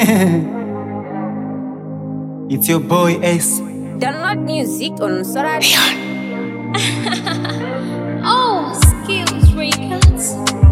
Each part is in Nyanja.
it's your boy Ace. Download music on Solar. Oh, skills records.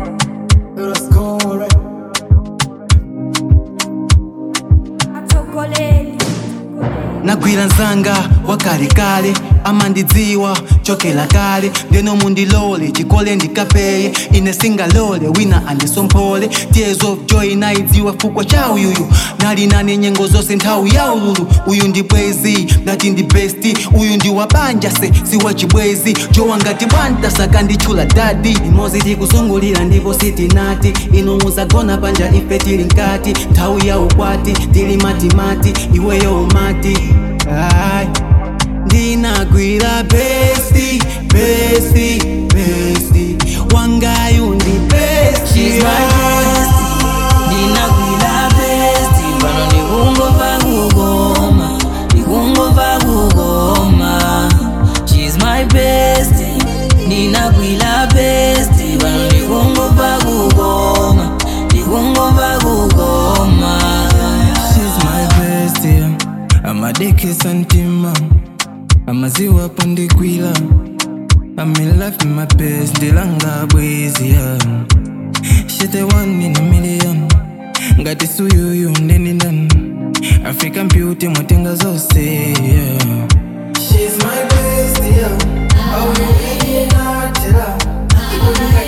nagwira nzanga wakalekale amandidziwa chokela kale ndeno mundilole chikole ndikapeye ine singalole wina andisomphole tears of joy naidziwa fukwa cha uyuyu nali nane nyengo zonse nthawi ya ululu uyu ndi bwezi ngati ndi besti uyu ndi wabanja se siwa chibwezi jowa ngati bwanta saka nditchula dadi imozi tikusungulira ndipo sitinati inu muzagona panja ife tili nkati nthawi ya ukwati tili matimati iweyo umati Ai. ndinagwira besti besti besti wangayu ndi besti She's my bestie. Ndinagwira bestie. Pano ndikungomva kugoma. Ndikungomva kugoma. She's my bestie. Ndinagwira bestie. Pano ndikungomva kugoma. Ndikungomva kugoma. She's my bestie amadekesa ntima amaziwa pondikwila I'm in love with my best ndilanga bwezi yeah. She's the one in a million ngati suyuyu ndeni ndani African beauty mwatenga zose yeah. She's my bestie yeah. Oh, you really not tell her.